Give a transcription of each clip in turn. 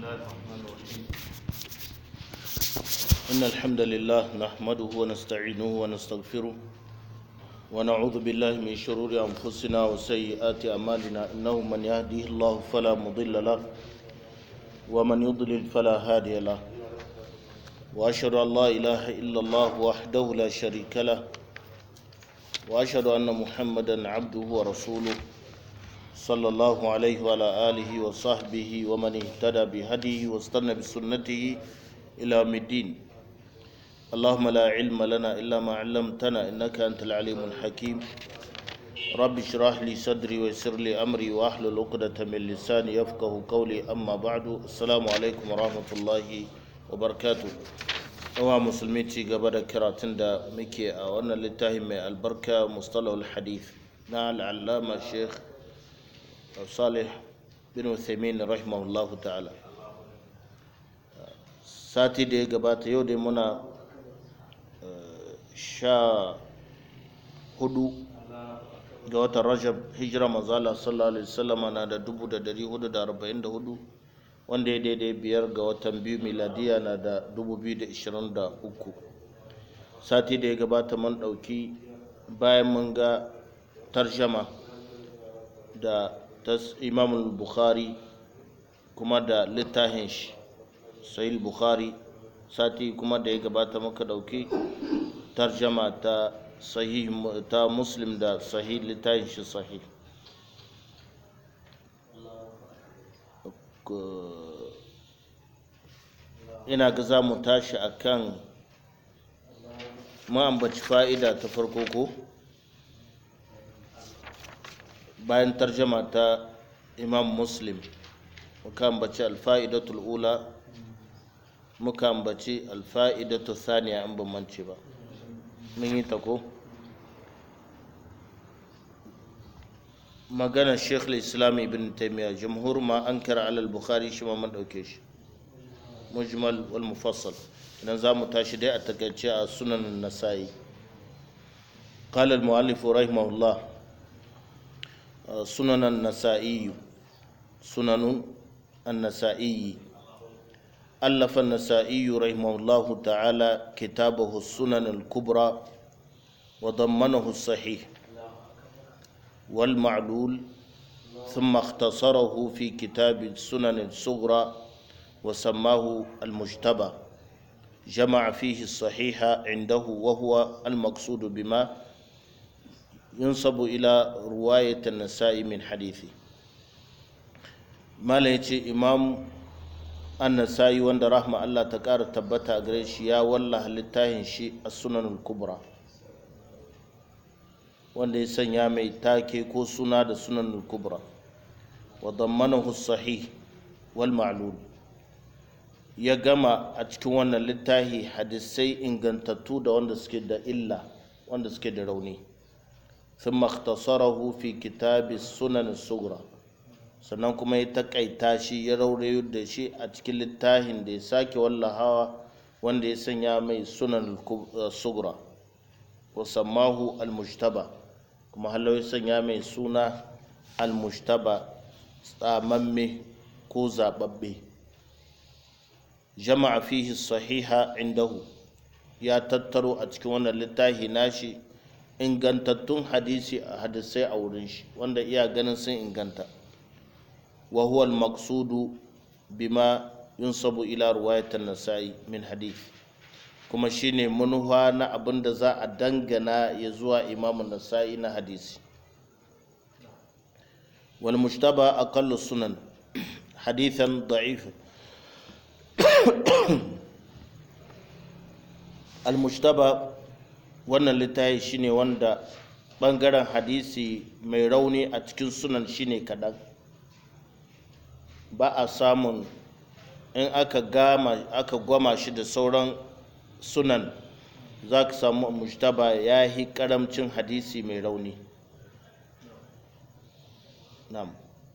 الله الرحمن الرحيم إن الحمد لله نحمده ونستعينه ونستغفره ونعوذ بالله من شرور أنفسنا وسيئات أعمالنا إنه من يهديه الله فلا مضل له ومن يضلل فلا هادي له وأشهد أن لا إله إلا الله وحده لا شريك له وأشهد أن محمدا عبده ورسوله صلى الله عليه وعلى آله وصحبه ومن اهتدى بهديه واستنى بسنته إلى يوم الدين اللهم لا علم لنا إلا ما علمتنا إنك أنت العليم الحكيم رب اشرح لي صدري ويسر لي أمري وأحلل عقدة من لساني يفقه قولي أما بعد السلام عليكم ورحمة الله وبركاته yawa musulmi ci gaba da karatun da muke a wannan littafi mai albarka mustalahul hadith na al'allama sheikh salih bin uthaymin rahimahullahu ta'ala sati da ya gabata yau dai muna sha hudu ga watan rajab hijira manzala sallallahu alaihi wasallama na da dubu da dari hudu da arba'in da hudu wanda ya daidai biyar ga watan biyu miladiya na da dubu biyu da ishirin da uku sati da ya gabata mun ɗauki bayan mun ga tarjama da imamul bukhari kuma da littafin shi sahih bukhari sati kuma da ya gabata muka ɗauki tarjama ta sahih ta muslim da sahih littafin shi sahih ina ga za mu tashi a kan ma'ambaci fa'ida ta farko ko bayan tarjama ta imam muslim muka ambaci alfa'idatul ula muka ambaci alfa'idatul saniya an bambance ba mun yi ta ko maganar sheikh islam ibn taimiyya jamhur ma an kira alal bukhari shi ma mun ɗauke shi mujmal wal mufassal idan za mu tashi dai a takaice a sunan nasa'i قال المؤلف رحمه الله سنن النسائي سنن النسائي ألف النسائي رحمه الله تعالى كتابه السنن الكبرى وضمنه الصحيح والمعلول ثم اختصره في كتاب السنن الصغرى وسماه المجتبى جمع فيه الصحيح عنده وهو المقصود بما ينسب إلى رواية النساء من حديثه ما ليتي إمام النسائي وند رحمة الله تكار تبتا غريش يا والله لتاهن شي السنن الكبرى wanda ya sanya mai take ko suna da sunan kubra wa dammanahu sahih wal ma'lul ya gama a cikin wannan littafi hadisai ingantattu da wanda suke da illa wanda suke da rauni sun makhtasarahu fi kitabi sunan sugra sannan kuma ya takaita shi ya raurayo da shi a cikin littafin da ya sake wallahawa wanda ya sanya mai sunan sugra wa sammahu al-mujtaba kuma halau ya sanya mai suna al-mujtaba tsamamme ko zababbe jama'a fihi sahiha indahu ya tattaro a cikin wannan littafi nashi ingantattun hadisi a hadisai a wurin shi wanda iya ganin sun inganta wa huwa al-maqsudu bima yunsabu ila ruwayatan nasa'i min hadith kuma shine manufa na abin da za a dangana ya zuwa imamun nasa'i na hadisi wal mujtaba aqallu sunan hadithan da'if al mujtaba wannan littafi shine wanda bangaren hadisi mai rauni a cikin sunan shine kadan ba a samun in aka gama aka gwama shi da sauran sunan za ka samu mujtaba ya yi karamcin hadisi mai rauni nam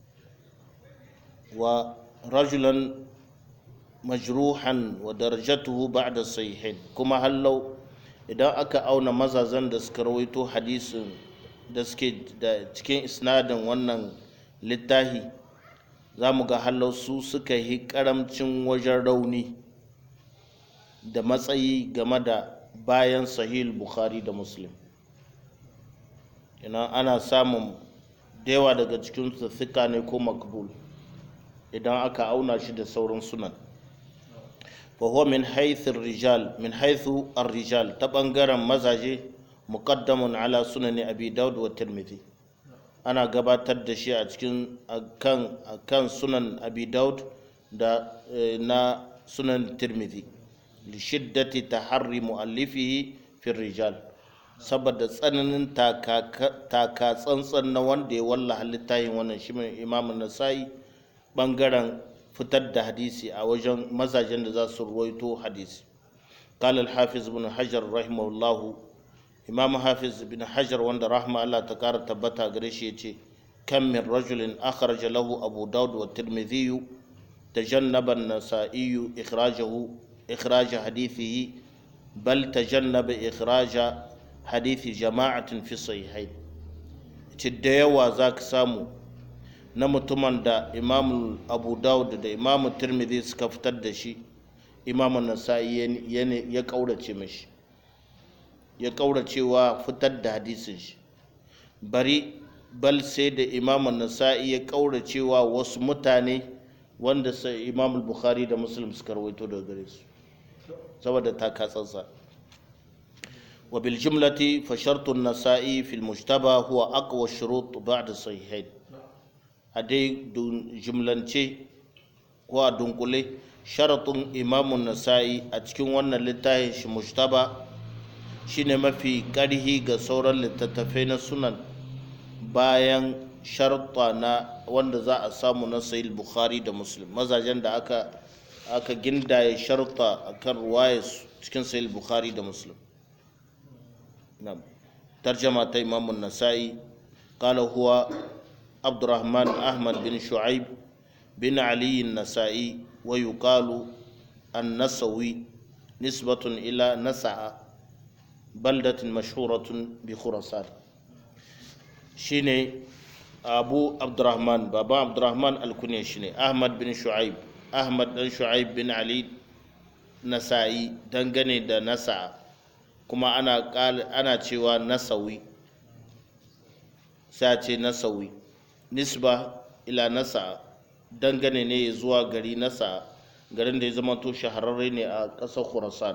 wa rajulan majruhan wa darajatuhu ba'da sahihin kuma hallau idan aka auna mazazan da suka rawaito hadisin da suke da cikin isnadin wannan littahi za mu ga su suka yi karamcin wajen rauni da matsayi game da bayan sahih bukhari da muslim ina ana samun da yawa daga cikinsu thika ne ko makbul idan aka auna shi da sauran sunan فهو من حيث الرجال من حيث الرجال تبنغرا مزاجي مقدم على سنن أبي داود والترمذي أنا قباتر دشي أتكن كان كان سنن أبي داود دا نا سنن الترمذي لشدة تحري مؤلفه في الرجال saboda tsananin taka tsantsan na wanda ya wallaha littafin wannan shi imamun nasa'i bangaren fitar da hadisi a wajen mazajen da za su ruwaito hadisi قال الحافظ بن حجر رحمه الله إمام حافظ بن حجر وند رحمه الله تكار تبتا غريشي كم من رجل أخرج له أبو داود والترمذي تجنب النسائي إخراجه إخراج حديثه بل تجنب إخراج حديث جماعة في الصحيحين تديوا ذاك سامو na mutumin da imam abu dawud da imam tirmidhi suka fitar da shi imam nasa'i ya kaurace mashi ya kauracewa fitar da hadisin shi bari bal sai da imam nasa'i ya kauracewa wasu mutane wanda sai imam bukhari da muslim suka rawaito daga gare su saboda ta katsatsa wa bil jumlati fa shartu an-nasa'i fil mujtaba huwa aqwa shurut ba'da sahihain a dai jimlance ko a dunkule sharatun imamun nasa'i a cikin wannan littafin shi mujtaba shine mafi ƙarhi ga sauran littattafai na sunan bayan sharta na wanda za a samu na sahih bukhari da muslim mazajen da aka aka gindaye sharta akan ruwaya cikin sahih bukhari da muslim tarjama ta imamun nasa'i قال هو عبد الرحمن أحمد بن شعيب بن علي النسائي ويقال النسوي نسبة إلى نسع بلدة مشهورة بخراسان شيني أبو عبد الرحمن بابا عبد الرحمن الكنية شيني أحمد بن شعيب أحمد بن شعيب بن علي نسائي دنغني دا نسع كما أنا قال أنا تشيوا نسوي ساتي نسوي nisba ila nasa dangane ne zuwa gari nasa garin da ya zama to shahararre ne a ƙasar khurasan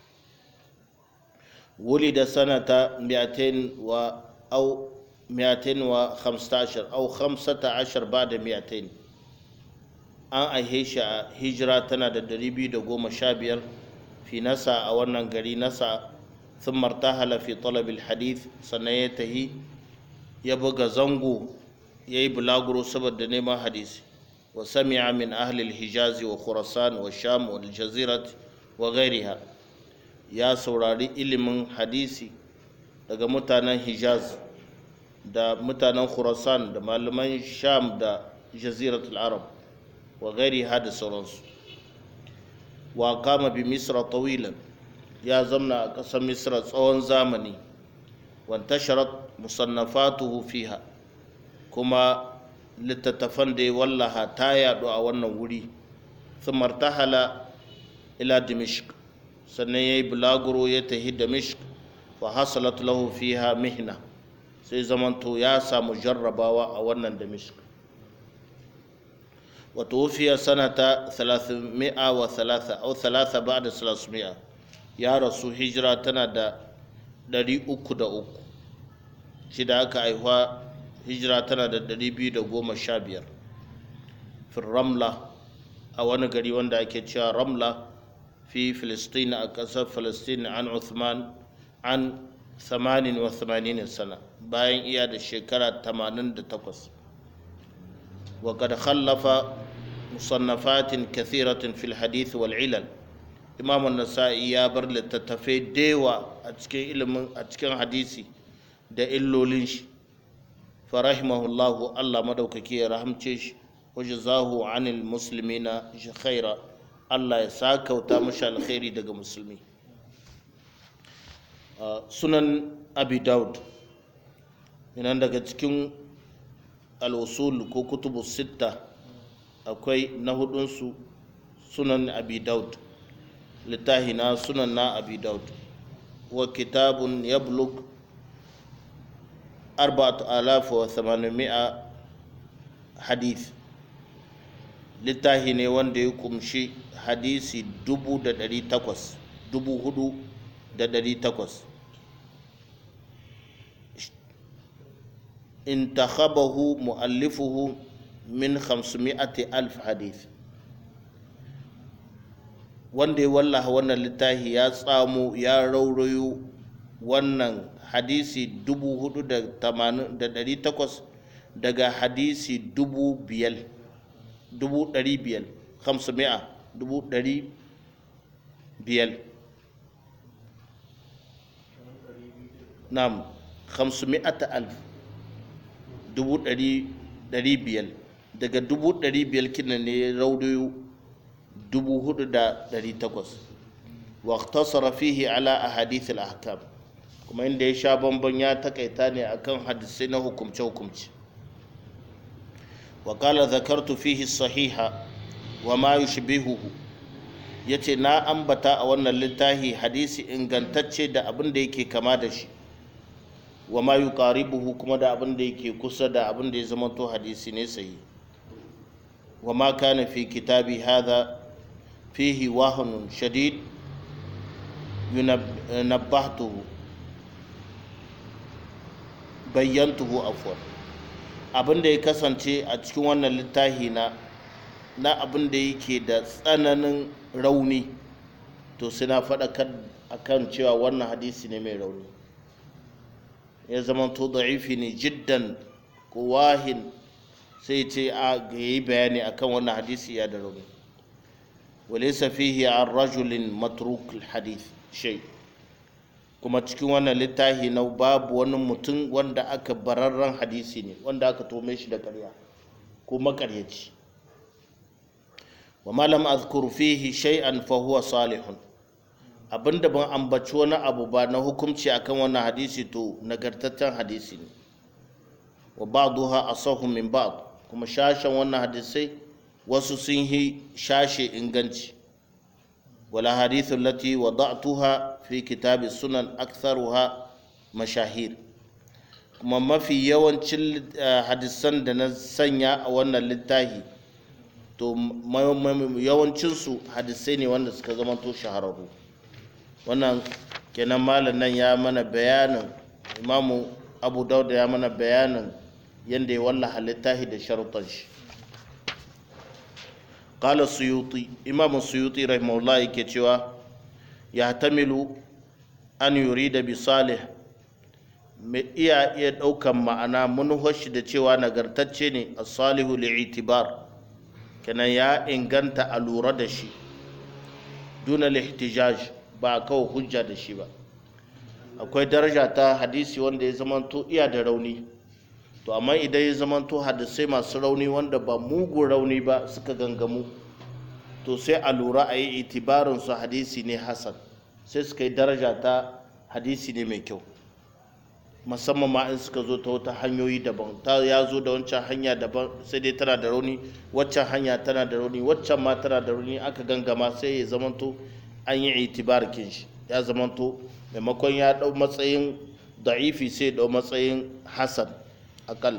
wuli da sanata miyatain wa au miyatain wa khamsatashar au khamsata ashar ba da miyatain an aihe shi a hijira tana da dari biyu da goma sha biyar fi nasa a wannan gari nasa sun martahala fi talabil hadith sannan ya tahi ya buga zango ya yi bulaguro saboda neman hadisi wa sami'a min ahlil hijazi wa khurasan wa sham wa jazirat wa gairiha ya saurari ilimin hadisi daga mutanen hijaz da mutanen khurasan da malaman sham da jaziratul arab wa gairiha da sauransu wa kama bi misra tawilan ya zamna a ƙasar misra tsawon zamani wantasharat musannafatuhu fiha kuma littattafan da ya wallaha ta yaɗu a wannan wuri sun martahala ila dimishk sannan ya yi bulaguro ya tahi dimishk wa hasalat lahu fiha mihna sai zamanto ya samu jarrabawa a wannan dimishk wa tuwfiya sanata 303 au 3 ba'da 300 ya rasu hijira tana da 303 shi da aka haihuwa hijira tana da 215 fin ramla a wani gari wanda ake cewa ramla fi filistin a ƙasar filistin an uthman an 88 sana bayan iya da shekara 88 وقد خلف مصنفات كثيرة في الحديث والعلل إمام النسائي يا بر لتتفي ديوا أتكين علم أتكين حديثي da illolin shi farahimahullahu Allah madaukaki ya rahamce shi wajen zahu anil musulmi na khaira Allah ya sakauta mashi alkhairi daga musulmi sunan abi daud yana daga cikin al'usul ko kutubu sitta akwai na hudunsu sunan abi daud littahi na sunan na abi daud wa kitabun yablug arba'atu alafa wa thamanimi'a hadith littahi ne wanda ya kumshi hadisi dubu da dari takwas dubu hudu da dari takwas intakhabahu mu'allifuhu min 500 alf hadith wanda ya wallaha wannan littafi ya tsamo ya raurayo wannan hadisi dubu hudu da tamanin da dari takwas daga hadisi dubu biyar dubu dari biyar hamsu mi'a dubu dari biyar nam hamsu mi'ata alf dubu dari biyar daga dubu dari biyar kina ne raurayo dubu hudu da dari takwas wa tasara fihi ala ahadith al-ahkam kuma inda ya sha bamban ya takaita ne akan hadisai na hukumce hukumce wa qala zakartu fihi sahiha wa ma yushbihuhu yace na ambata a wannan littafi hadisi ingantacce da abin da yake kama da shi wa ma yuqaribuhu kuma da abin da yake kusa da abin da ya zama to hadisi ne sahihi wa ma kana fi kitabi hadha fihi wahanun shadid yunabbahtuhu bayyantuhu afwan abin da ya kasance a cikin wannan littafi na na abin da yake da tsananin rauni to suna faɗakar akan cewa wannan hadisi ne mai rauni ya zama to da'ifi ne jiddan ko wahin sai ce a yi bayani akan wannan hadisi ya da rauni وليس فيه عن رجل متروك الحديث شيء kuma cikin wannan littafi na babu wani mutum wanda aka bararren hadisi ne wanda aka tome shi da karya ko makaryaci wa malam azkur fihi shay'an fa huwa salihun abinda ban ambaci wani abu ba na hukunci akan wannan hadisi to nagartaccen hadisi ne wa ba'daha asahu min ba'd kuma shashan wannan hadisai wasu sun yi shashe inganci wala hadithu lati wada'tuha fi kitabi sunan aktharuha mashahir kuma mafi yawancin hadisan da na sanya a wannan littafi to yawancinsu hadisai ne wanda suka zama to shahararru wannan kenan malam nan ya mana bayanin imamu abu dauda ya mana bayanin yadda ya wallaha littafi da sharuɗan shi قال السيوطي إمام السيوطي رحمه الله كتوا يحتمل أن يريد بصالح iya iya ɗaukan ma'ana manuhoshi da cewa nagartacce ne a salihu li'itibar kenan ya inganta a lura da shi duna lihtijaj ba a kawo hujja da shi ba akwai daraja ta hadisi wanda ya zamanto iya da rauni to amma idan ya zamanto hadisai masu rauni wanda ba mugun rauni ba suka gangamu to sai a lura a yi itibarin su hadisi ne hasan sai suka yi daraja ta hadisi ne mai kyau musamman ma in suka zo ta wata hanyoyi daban ta ya zo da wancan hanya daban sai dai tana da rauni waccan hanya tana da rauni waccan ma tana da rauni aka gangama sai ya zamanto an yi itibar shi ya zamanto maimakon ya dau matsayin da'ifi sai ya dau matsayin hasan akal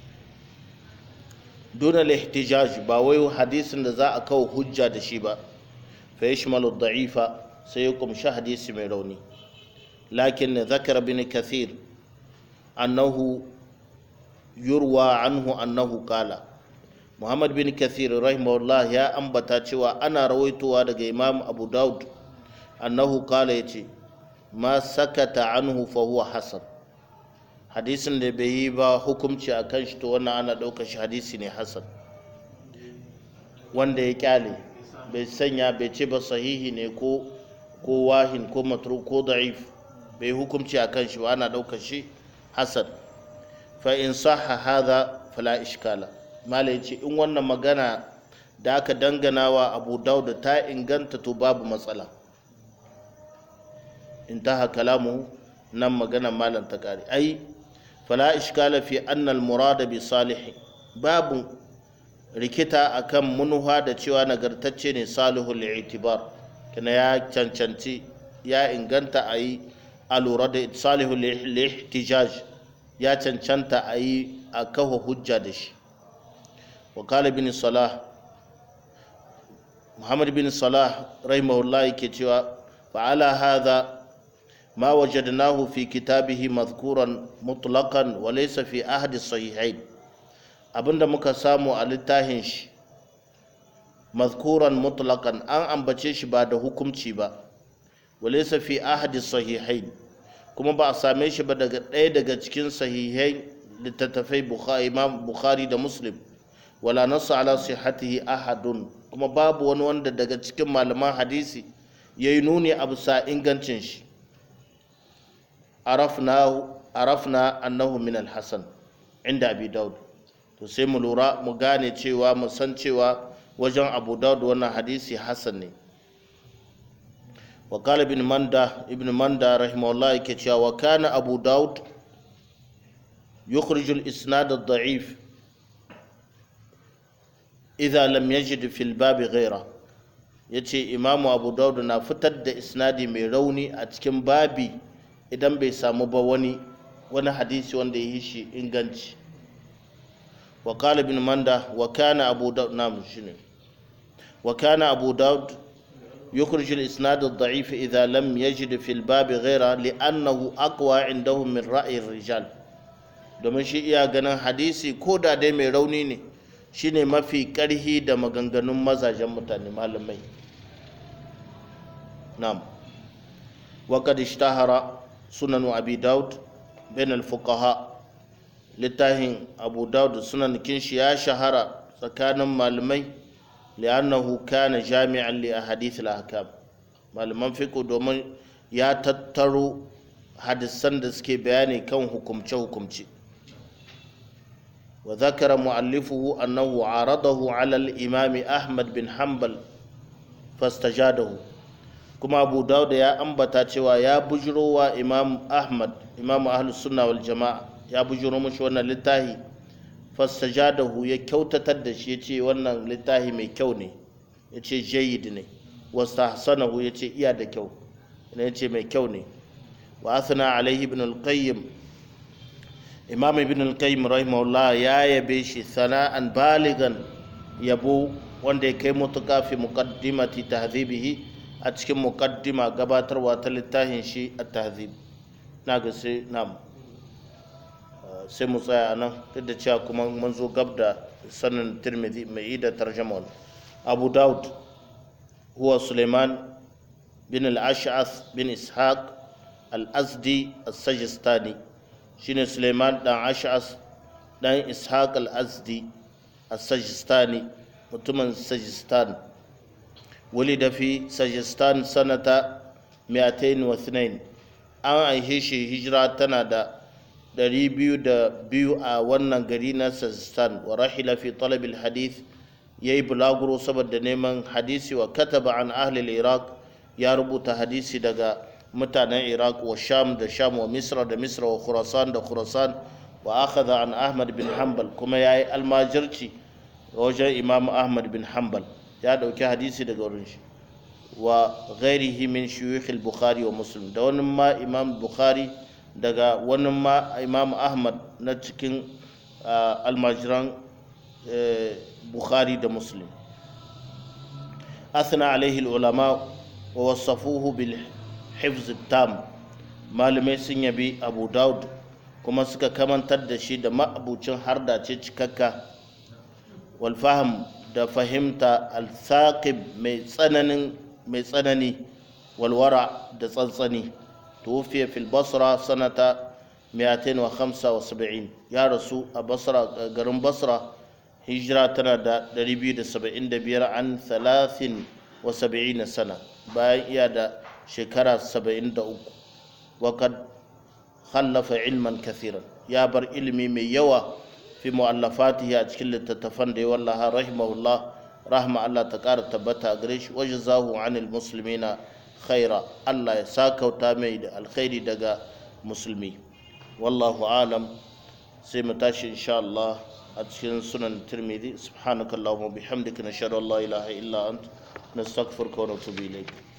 duna lihtijaj ba wai hadisin da za a kawo hujja da shi ba fa yashmalu da'ifa sai ya kumshi hadisi mai rauni lakin zakara bin kathir annahu yurwa anhu annahu kala muhammad bin kathir rahimahullah ya ambata cewa ana rawaitowa daga imam abu daud annahu kala yace ma sakata anhu fa huwa hasan hadisin da bai yi ba hukumci a kan shi to wannan ana ɗaukar shi hadisi ne hasan wanda ya kyale bai sanya bai ce ba sahihi ne ko ko wahin ko matru ko da'if bai hukumci a kan shi ba ana ɗaukar shi hasan fa in sahha hadha fala ishkala mala yace in wannan magana da aka dangana wa abu dauda ta inganta to babu matsala intaha kalamu nan magana malam ta kare ai fala ishkala fi anna al murada bi salih babu rikita akan munuha da cewa nagartacce ne salihul itibar kina ya cancanci ya inganta a yi a lura da salihul ihtijaj ya cancanta a yi a kawo hujja da shi wakala bin salah muhammad bin salah rahimahullah yake cewa fa'ala hadha ma wajadnahu fi kitabihi madhkuran mutlaqan wa laysa fi ahadi sahihain abinda muka samu a littafin shi mazkuran mutlaqan an ambace shi ba da hukumci ba walaysa fi ahadi sahihain kuma ba a same shi ba daga ɗaya daga cikin sahihai littattafai imam bukhari da muslim wala nasu ala sihatihi ahadun kuma babu wani wanda daga cikin malaman hadisi ya yi nuni a bisa ingancin shi arafna annahu min alhassan inda abi daud to sai mu lura mu gane cewa mu san cewa wajen abu daud wannan hadisi hassan ne wa kala ibn manda ibn manda rahimahullah yake cewa wa kana abu daud yukhrij al-isnad ad-da'if idza lam yajid fi al-bab ghayra yace imamu abu daud na fitar da isnadi mai rauni a cikin babi idan bai samu ba wani wani hadisi wanda ya yi shi inganci وقال ابن مندة وكان أبو داود نعم شنو وكان أبو داود يخرج الإسناد الضعيف إذا لم يجد في الباب غيره لأنه أقوى عندهم من رأي الرجال domin shi iya ganin hadisi ko da dai mai rauni ne shine mafi karhi da maganganun mazajen mutane malamai na'am wa qad ishtahara sunan abi daud bain al-fuqaha littafin abu dawud sunan kinshi ya shahara tsakanin malamai li'annahu kana jami'an li ahadith al-ahkam malaman fiqh domin ya tattaro hadisan da suke bayani kan hukumce hukumce wa zakara mu'allifuhu annahu aradahu ala al-imam ahmad bin hanbal fastajadahu kuma abu dawud ya ambata cewa ya bujirowa imam ahmad imam ahlus sunna wal jama'a ya bujuro mashi wannan littafi fastajadahu ya kyautatar da shi ya ce wannan littafi mai kyau ne ya ce jayid ne wastahsanahu ya ce iya da kyau ya ce mai kyau ne wa asana alaihi ibn al-qayyim imam ibn al-qayyim rahimahullah ya yabe shi sana'an baligan yabo wanda ya kai mutuka fi muqaddimati tahdhibihi a cikin muqaddima gabatarwa ta littafin shi at-tahdhib na ga sai na'am sai mu tsaya nan duk da cewa kuma mun zo gab da sanin tirmidhi mai da tarjama abu daud huwa suleiman bin al-ash'ath bin ishaq al-azdi as-sajistani shine suleiman dan ash'ath dan ishaq al-azdi as-sajistani mutumin sajistan ولد في سجستان سنة 202 an aihe shi hijira tana da 202 a wannan gari na Sajistan wa rahila fi talabil hadith ya yi bulaguro saboda neman hadisi wa kataba an ahlil iraq ya rubuta hadisi daga mutanen iraq wa sham da sham wa misra da misra wa khurasan da khurasan wa akhadha an ahmad bin hanbal kuma ya yi almajirci wajen imam ahmad bin hanbal ya dauki hadisi daga wurin shi wa ghairihi min shuyukh al-bukhari wa muslim da wani ma imam bukhari daga wani ma imam ahmad na cikin almajiran bukhari da muslim athna alaihi ulama wa wasafuhu bil hifz tam malamai sun yabi abu daud kuma suka kamantar da shi da ma'abucin hardace cikakka wal faham da fahimta al-thaqib mai tsananin mai tsanani walwara da tsantsani tuwfiya fil basra sanata 275 ya rasu a basra garin basra hijira tana da 275 an 73 sana bayan iya da shekara 73 wakad khallafa ilman kathiran ya bar ilimi mai yawa fi mu'allafatihi a cikin littattafan da ya wallaha rahimahullah rahma Allah ta ƙara tabbata gare shi waje zahu anil musulmina khaira Allah ya sakauta mai da alkhairi daga musulmi wallahu alam sai mu tashi insha Allah a cikin sunan tirmidhi subhanakallahumma bihamdika nashhadu an la ilaha illa ant nastaghfiruka wa natubu ilayk